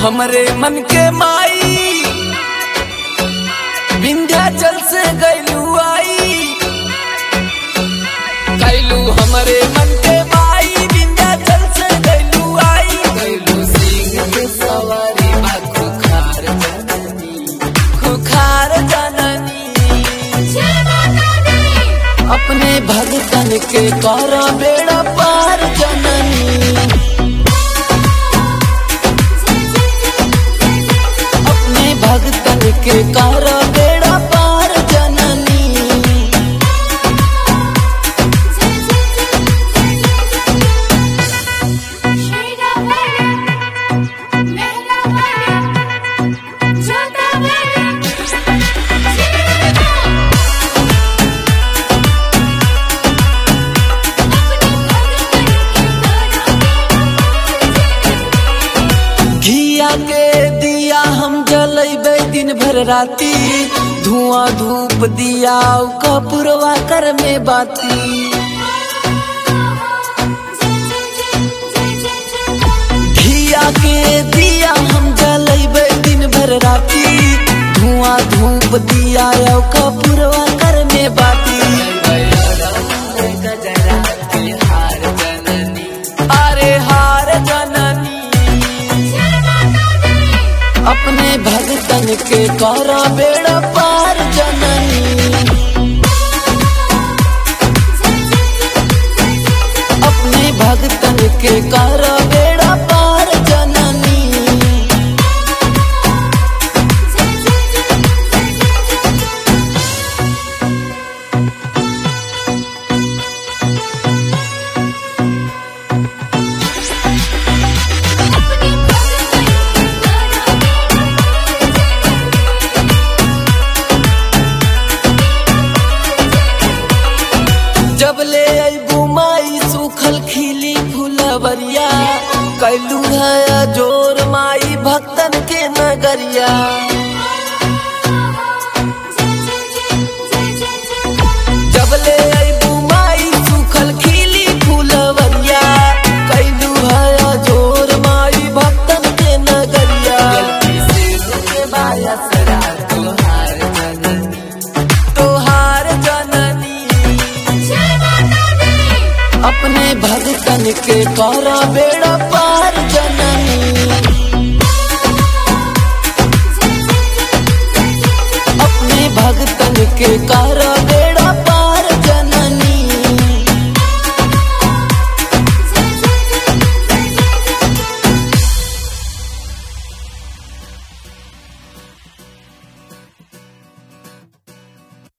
हमरे मन के माई विंध्याचल से गैलू आई कैलू हमरे मन के माई विंध्याचल से गैलू आई कैलू सिंह के सवारी बा खुखार जननी खुखार जननी अपने भगतन के कर बेड़ा पार जननी अपने भगतन के कर बेड़ा पार जननी घिया के दिया हम जलेबे दिन भर राती धुआं धूप दिया कपूरवा कर में बाती घिया के दिया हम जलेबे दिन भर राती धुआं धूप दिया कपूरवा कर में बाती अरे हार जननी अपने भगतन के कर बेड़ा पार जननी अपने भगतन के कर बेड़ा पार जननी जब ले अबू माई सूखल खिली फुलवरिया कैलू है जोर माई भक्तन के नगरिया जब ले अबू माई सूखल खिली फुलवरिया कैलू है जोर माई भक्तन के नगरिया तोहार जननी अपने भगतन के कर बेड़ा